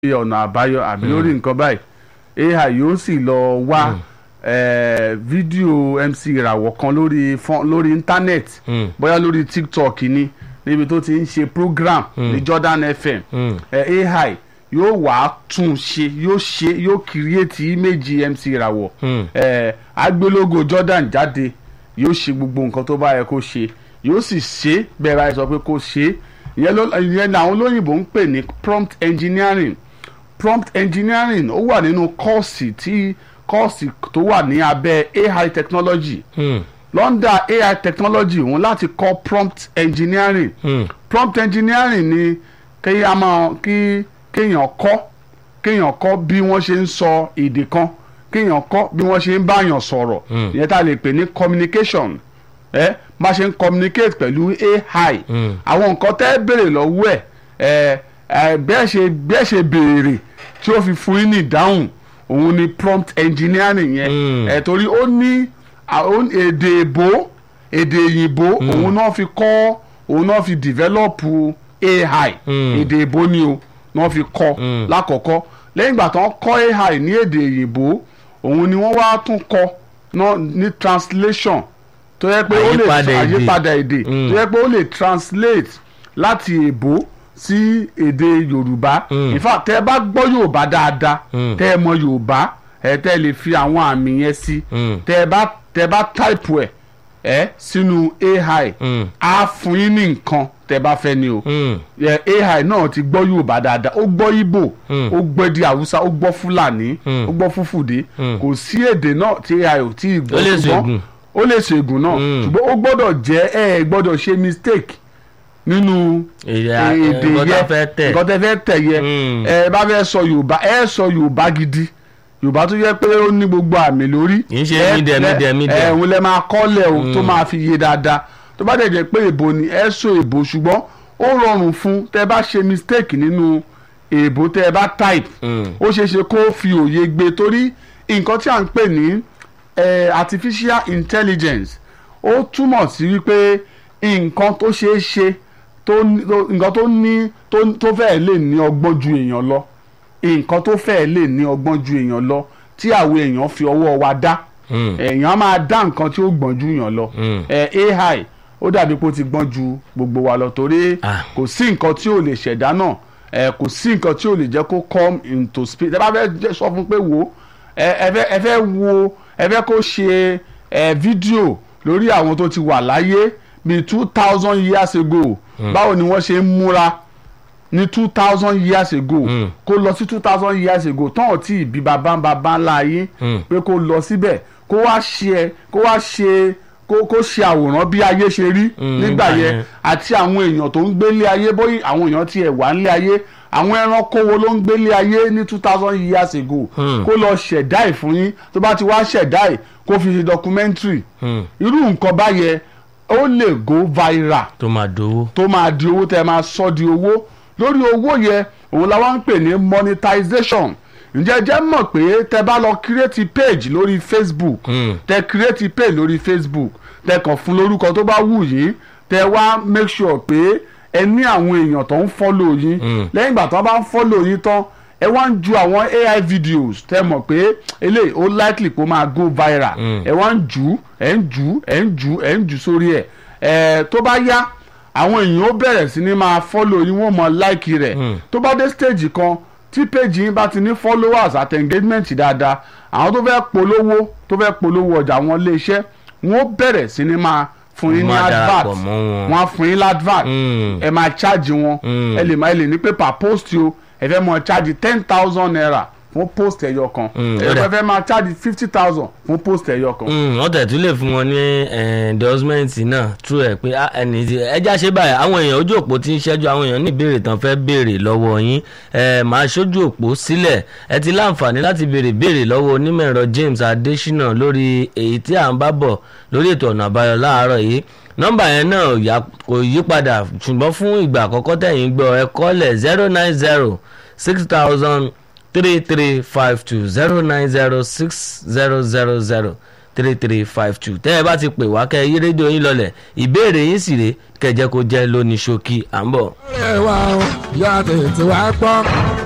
ọ̀nà àbáyọ àbí lórí nǹkan báyìí ai yóò sì lọ wá eh, fídíò mc ìràwọ̀ kan lórí fọ́n- lórí íńtánẹ́ẹ̀tì Mm. bóyá lórí tiktok ni níbi tó ti ń ṣe program ní jordan fm Mm. eh, ai yóò wá tún ṣe yóò ṣe yóò kírìẹ́tì íméjì mc ìràwọ̀ Mm. eh, agbélógo jordan jáde yóò ṣe gbogbo nǹkan tó bá yẹ kó ṣe yóò sì ṣe bẹ́ẹ̀ báyìí sọ pé kó ṣe ìyẹn ló- ìyẹn làwọn olóyìnbó ń pè ní prompt engineering prompt engineering ó wà nínú kọ́ọ̀sì tí kọ́ọ̀sì tó wà ní abẹ́ ai technology Mm. lọ́ndà ai technology òun láti kọ́ prompt engineering Mm. prompt engineering ni kí a máa kí kéèyàn kọ́ kéèyàn kọ́ bí wọ́n ṣe ń sọ èdè kan kéèyàn kọ́ bí wọ́n ṣe ń báyàn sọ̀rọ̀ Mm. ìyẹn tá a lè pè ní communication ẹ bá ṣe ń communicate pẹ̀lú ai Mm. àwọn nǹkan tẹ́ béèrè lọ́wọ́ ẹ̀ ẹ ẹ bẹ́ẹ̀ ṣe bẹ́ẹ̀ ṣe béèrè tí ó fi fún yín ní ìdáhùn òun ni prompt engineering yẹn Mm. ẹ torí ó ní à- ó ní èdè èbó èdè òyìnbó òun náà fi kọ́ òun náà fi develop ai Mm. èdè èbó ni o náà fi kọ́ Mm. lákọ̀ọ́kọ́ lẹ́yìn ìgbà tó ń kọ́ ai ní èdè òyìnbó òun ni wọ́n wá tún kọ́ náà ní translation tó yẹ pé ó lè Àyípadà èdè. àyípadà èdè Mm. tó yẹ pé ó lè translate láti èbó sí èdè yorùbá Mm. in fact tẹ́ ẹ bá gbọ́ yorùbá dáadáa Mm. tẹ́ ẹ mọ yorùbá ẹ tẹ́ ẹ lè fi àwọn àmì yẹn sí Mm. tẹ́ ẹ bá tẹ́ ẹ bá type ẹ̀ ẹ́ sínú ai Mm. á fún yín ní nǹkan tẹ́ ẹ bá fẹ́ ni o Mm. ẹ, ai náà ti gbọ́ yorùbá dáadáa ó gbọ́ ìgbò Mm. ó gbọ́ èdè haúsá ó gbọ́ fúlàní Mm. ó gbọ́ fúfùdé Mm. kò sí èdè náà tí ai ò tí ì gbọ́ Ó lè ṣùgbọ́n ṣègùn. ó lè ṣègùn náà Mm. ṣùgbọ́n ó gbọ́dọ̀ jẹ́ ẹ ẹ gbọ́dọ̀ ṣe mistake nínú Èdè èdè nǹkan tá yẹn fẹ́ tẹ̀. nǹkan tẹ́ fẹ́ tẹ̀ yẹ Mm. ẹ bá fẹ́ sọ yorùbá ẹ sọ yorùbá gidi yorùbá tó yẹ pé ó ní gbogbo àmì lórí Kì í ṣe ẹ- mídẹ̀, ẹ- mídẹ̀, mídẹ̀. ẹ òun lẹ máa kọ́lẹ̀ o tó máa fi yé dáadáa tó bá dẹ̀ jẹ́ pé èbó ni ẹ sọ èbó ṣùgbọ́n ó rọrùn fún tẹ́ bá ṣe mistake nínú èbó tẹ́ bá type Mm. ó ṣeé ṣe kó fi òye gbé torí nǹkan tí à ń pè ní eh, artificial intelligence ó túmọ̀ sí wípé nǹkan tó ṣeé ṣe tó ní- tó- nǹkan tó ní tó tó fẹ́ẹ̀ lè ní ọgbọ́n ju èèyàn lọ nǹkan tó fẹ́ẹ̀ lè ní ọgbọ́n ju èèyàn lọ tí àwọn èèyàn fi ọwọ́ wa dá Mm. èèyàn á máa dá nǹkan tí ó gbọ́n ju èèyàn lọ Mm. Eh, ai ó dàbí pé ó ti gbọ́n ju gbogbo wa lọ torí Ah. kò sí nǹkan tí ò lè ṣẹ̀dá náà ẹ kò sí nǹkan tí ò lè jẹ́ kó come into space ẹ bá fẹ́ jẹ́ sọ fún pé wo ẹ ẹ fẹ́ ẹ fẹ́ wo ẹ fẹ́ kó ṣe ẹ fídíò lórí àwọn tó ti wà láyé bíi two thousand years ago báwo ni wọ́n ṣe ń múra ní two thousand years ago Mm. kó lọ sí two thousand years ago tán ò tí ì bí bàbá bàbá ńlá ayé Mm. pé kó lọ síbẹ̀ kó wá ṣe kó wá ṣe kó kó ṣe àwòrán bí ayé ṣe rí Mm, nígbà nígbà yẹn yẹn. àti àwọn èèyàn tó ń gbélé ayé bóyá àwọn èèyàn tiẹ̀ wà nílé ayé àwọn ẹranko wo ló ń gbélé ayé ní two thousand years ago Hmm. kó lọ ṣẹ̀dá ẹ̀ fún yín tó bá ti wá ṣẹ̀dá ẹ̀ kó fi ṣe documentary Mm. irú nǹkan báyẹn ó lè go viral tó máa dowó. tó máa di owó tẹ́ máa sọ di owó lórí owó yẹn òun la wá ń pè ní monetization ǹjẹ́ jẹ́ mọ̀ pé tẹ́ bá lọ create page lórí facebook Mm. tẹ́ create page lórí facebook tẹ́ kàn fún lórúkọ tó bá wù yín tẹ́ wá make sure pé ẹ ní àwọn èèyàn tó ń follow yín Mm. lẹ́yìn ìgbà tó bá ń follow yín tán ẹ wá ń ju àwọn ai videos tẹ́ mọ̀ pé eléyìí ó likely kó máa go viral Mm. ẹ wá ń jù ú ẹ ń jù ú ẹ ń jù ú ẹ ń jù sórí ẹ ẹ tó bá yá àwọn èèyàn ó bẹ̀rẹ̀ sí ní máa follow yín wọ́n mọ like rẹ̀ Mm. tó bá dé stage kan tí page yín bá ti ní followers àti engagement dáadáa àwọn tó fẹ́ polówó tó fẹ́ polówó ọjà wọn lé iṣẹ́ wọ́n ó bẹ̀rẹ̀ sí ní máa fún yín ní Máa advert darapọ̀ mọ́ wọn. wọ́n á fún yín ládvert Mm. ẹ máa charge wọn Mm. ẹ lè máa ẹ lè ní pé per post o ẹ fẹ́ máa charge ten thousand naira fún post ẹyọ kan Mm, ẹ ó dà. fẹ́ máa charge fifty thousand fún post ẹyọ kan. Mm, wọ́n tẹ̀ tún lè fún wọn ní eh, endorsement náà true ẹ̀ pé ah, ẹni tí ẹja ṣe báyìí àwọn èèyàn ojú òpó tí ń ṣẹ́jú àwọn èèyàn ní ìbéèrè tán fẹ́ béèrè lọ́wọ́ yín ẹ máa ṣojú òpó sílẹ̀ ẹ ti láǹfààní láti béèrè béèrè lọ́wọ́ onímọ̀ ẹ̀rọ James Adésínà lórí èyí tí à ń bá bọ̀ lórí ètò ọ̀nà àbáyọ láàárọ̀ yìí nọ́mbà yẹn náà ò yá- kò yí padà ṣùgbọ́n fún ìgbà àkọ́kọ́ tẹ̀yìn gbọ́ ẹ kọ́lẹ̀ zero nine zero six thousand three three five two zero nine zero six zero zero zero three three five two tẹ́ ẹ bá ti pè wá kẹ́ ẹ yí rédíò yín lọlẹ̀ ìbéèrè yín sì rè kẹjẹ kó jẹ́ lóní ṣókí à ń bọ̀. ẹ wá o yá tètè wá gbọ́.